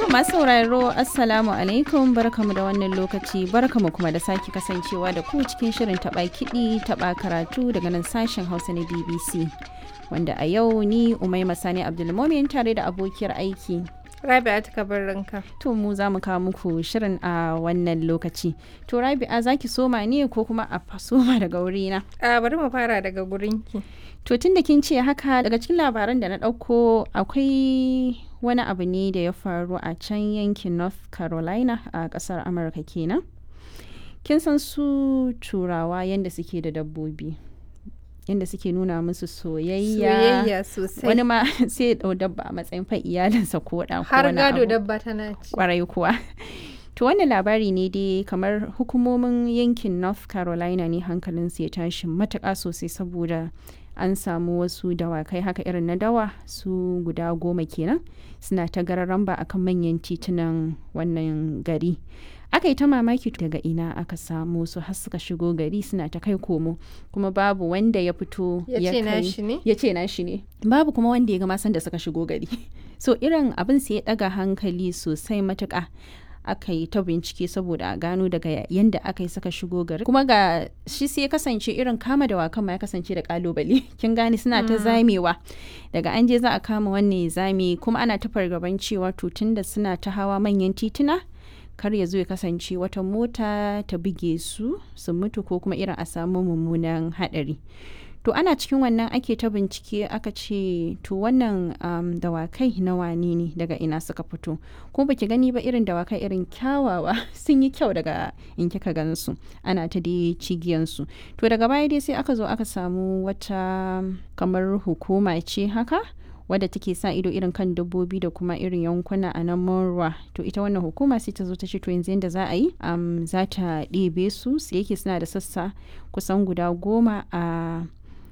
masu sauraro Assalamu alaikum barkamu da wannan lokaci barkamu kuma da sake kasancewa da ku cikin shirin taɓa kiɗi taɓa karatu daga nan sashen Hausa na BBC. Wanda a yau ni Umaima Sani Abdulmomin tare da abokiyar aiki. Rabi'a ta ranka. To mu za mu kawo muku shirin a wannan lokaci. To Rabi'a za ki soma ne ko kuma a soma daga wurina? A bari mu fara daga gurinki. To tun da kin ce haka daga cikin labaran da na ɗauko akwai wani abu ne da ya faru a can yankin North Carolina a ƙasar Amurka kenan. Kin san su turawa yadda suke da dabbobi. Yadda suke nuna musu soyayya. Soyayya sosai. Wani ma sai ya ɗau dabba a matsayin fa iyalinsa ko ɗan ko Har wani gado abu. dabba tana ci. kwarai kuwa to wannan labari ne dai kamar hukumomin yankin north carolina ne hankalinsu ya tashi matuƙa sosai saboda an samu wasu dawakai haka irin na dawa su guda goma kenan suna ta gararan ba akan manyan titunan wannan gari aka yi ta mamaki daga ina aka samu su har suka shigo gari suna ta kai komo kuma babu wanda ya fito Ya ce kai- nashi ne? ya ce nashi ne babu kuma wanda ya ga masan da suka shigo gari so irin abin sai ya daga hankali sosai matuka aka yi ta bincike saboda a gano daga yanda aka yi suka shigo gari kuma ga shi sai ya kasance irin kama da wakan ma ya kasance da kalubale kin gane suna ta zamewa daga an je za a kama wannan ya zame kuma ana ta fargaban cewa to tunda suna ta hawa manyan tituna kar ya zo ya kasance wata mota ta buge su su mutu ko kuma irin a samu mummunan hadari to ana cikin wannan ake ta bincike aka ce to wannan um, dawakai na wane ne daga ina suka fito ko baki gani ba irin dawakai irin kyawawa sun yi kyau daga in kika gansu ana ta dai cigiyansu to daga baya dai sai aka zo aka samu wata kamar hukuma ce haka wadda take sa ido irin kan dabbobi da kuma irin yankuna a nan Monroe to ita wannan hukuma sai ta zo ta ce to yanzu yadda za a yi um, za ta ɗebe su su yake suna da sassa kusan guda goma a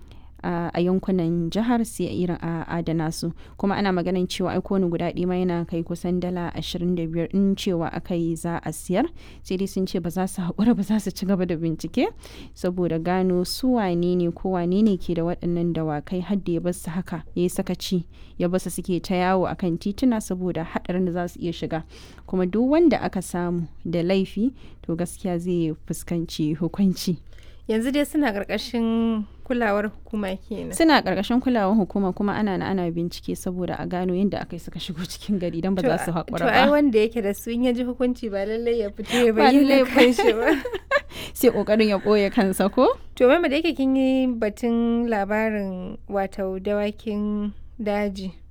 a a yankunan jihar sai irin a adana su kuma ana maganin cewa ai kowane guda ɗaya ma yana kai kusan dala 25 in cewa aka yi za a siyar sai dai sun ce ba za su haƙura ba za su ci gaba da bincike saboda gano su wane ne ko wane ne ke da waɗannan dawakai har da ya bar su haka ya yi sakaci ya bar su suke ta yawo akan tituna saboda haɗarin da za su iya shiga kuma duk wanda aka samu da laifi to gaskiya zai fuskanci hukunci Yanzu dai suna ƙarƙashin kulawar hukuma kenan. suna ƙarƙashin kulawar hukuma kuma ana na ana bincike saboda a gano yadda aka yi suka shigo cikin gari don ba za su haƙura To ai ba wanda yake da su in ya ji hukunci ba lallai ya fito ya Ba lallai bayyana ba. kanshi ba. sai ƙoƙarin ya ɓoye kansa ko To mai da yake kin yi batun labarin wato dawakin daji.